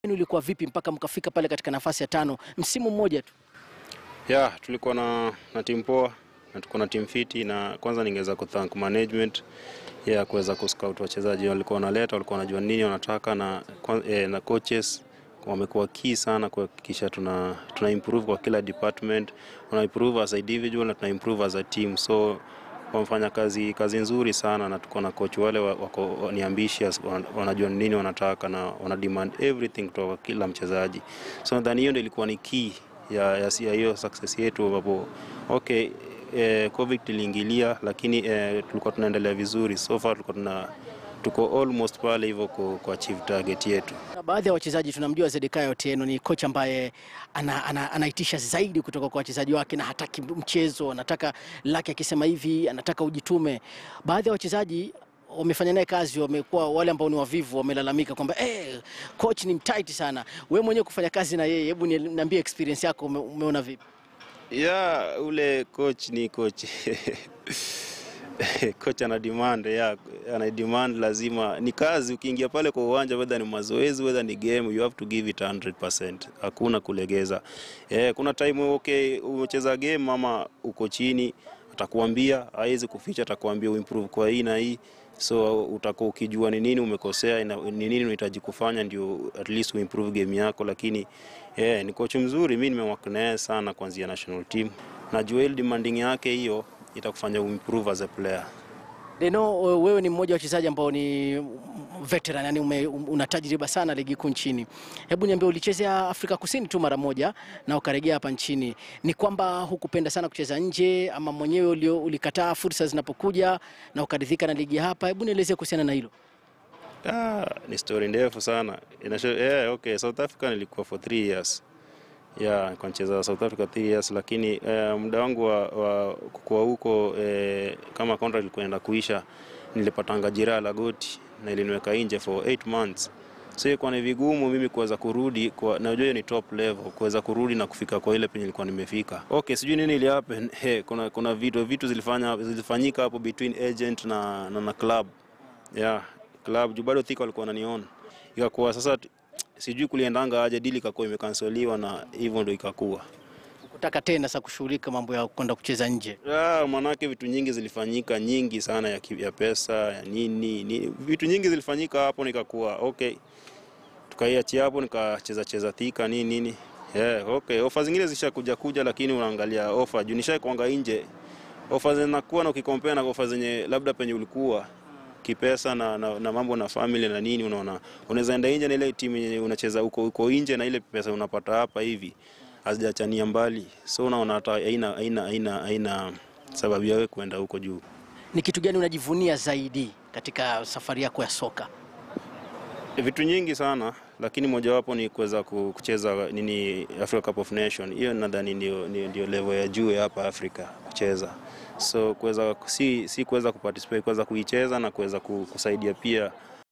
ulikuwa vipi mpaka mkafika pale katika nafasi ya tano msimu mmoja tu? ya tulikuwa na, na timu poa na tuko na timu fiti, na kwanza ningeweza kuthank management ya kuweza kuscout wachezaji walikuwa wanaleta, walikuwa wanajua nini wanataka, na, kwa- eh, na coaches wamekuwa key sana kuhakikisha tuna, tuna improve kwa kila department, tuna improve as a individual na tuna improve as a team so wamefanya kazi kazi nzuri sana, na tuko na coach wale wa- wako wa- ni ambitious, wan- wanajua nini wanataka na wana demand everything kutoka kwa kila mchezaji, so nadhani hiyo ndio ilikuwa ni key ya ya ya hiyo success yetu, ambapo okay eh, covid iliingilia, lakini eh, tulikuwa tunaendelea vizuri so far, tulikuwa tuna tuko almost pale hivyo ku, ku achieve target yetu. Na baadhi ya wachezaji tunamjua Zedekaya Otieno ni kocha ambaye ana, ana, anaitisha zaidi kutoka kwa wachezaji wake na hataki mchezo, anataka lake akisema hivi, anataka ujitume. Baadhi ya wachezaji wamefanya naye kazi, wamekuwa wale ambao ni wavivu, wamelalamika kwamba eh, coach ni mtight sana. Wewe mwenyewe kufanya kazi na yeye, hebu niambie experience yako, ume, umeona vipi? ya ule coach ni coach coach ana demand ya ana demand, lazima ni kazi. Ukiingia pale kwa uwanja, whether ni mazoezi, whether ni game, you have to give it 100%. Hakuna kulegeza. Eh, kuna time okay, umecheza game ama uko chini, atakuambia hawezi kuficha, atakuambia uimprove kwa hii na hii so utakuwa ukijua ni nini umekosea, ina- ni nini unahitaji kufanya ndio at least uimprove game yako. Lakini eh, ni coach mzuri, mimi nimework naye sana kuanzia national team. Najua ile demanding yake hiyo itakufanya uimprove as a player. Deno, wewe ni mmoja wa wachezaji ambao ni veteran, yani ume, una tajriba sana ligi kuu nchini. Hebu niambie, ulichezea Afrika Kusini tu mara moja na ukarejea hapa nchini. Ni kwamba hukupenda sana kucheza nje ama mwenyewe ulio, ulikataa fursa zinapokuja na ukaridhika na ligi ya hapa? Hebu nielezee kuhusiana na hilo. Ah, ni story ndefu sana. Inasho, yeah, okay, South Africa nilikuwa for three years. Yeah, nilikuwa nicheza South Africa three years lakini eh, muda wangu wa, wa kukua huko eh, kama contract ilikuwa inaenda kuisha, nilipatanga jeraha la goti na iliniweka nje for 8 months. So ilikuwa ni vigumu mimi kuweza kurudi kwa najua hiyo ni top level kuweza kurudi na kufika kwa ile penye nilikuwa nimefika. Okay, sijui nini ili happen. Hey, kuna kuna vitu vitu zilifanya zilifanyika hapo between agent na na, na club. Yeah, club juu bado Thika walikuwa wananiona. Ikakuwa sasa t- sijui kuliendanga aje, dili ikakuwa imekanseliwa na hivyo ndo ikakuwa. Kutaka tena sasa kushughulika mambo ya kwenda kucheza nje. Ah, manake vitu nyingi zilifanyika nyingi sana ya, ki- ya pesa ya nini, nini vitu nyingi zilifanyika hapo, nikakuwa okay, tukaiachia hapo, nikacheza cheza Thika nini nini. Yeah, okay, ofa zingine zishakuja kuja, lakini unaangalia ofa juu nishai kuanga nje, ofa zinakuwa na ukikompea na ofa zenye labda penye ulikuwa kipesa na, na, na mambo na family na nini, unaona unaweza enda nje na ile timu yenye unacheza uko uko nje na ile pesa unapata hapa hivi hazijachania mbali, so unaona hata haina haina haina haina sababu ya wewe kwenda huko juu. Ni kitu gani unajivunia zaidi katika safari yako ya soka? Vitu nyingi sana, lakini mojawapo ni kuweza ku- kucheza nini Africa Cup of Nation. Hiyo nadhani ndio, ndio, ndio level ya juu ya hapa Afrika kucheza, so kuweza si, si kuweza kuparticipate, kuweza kuicheza na kuweza ku- kusaidia pia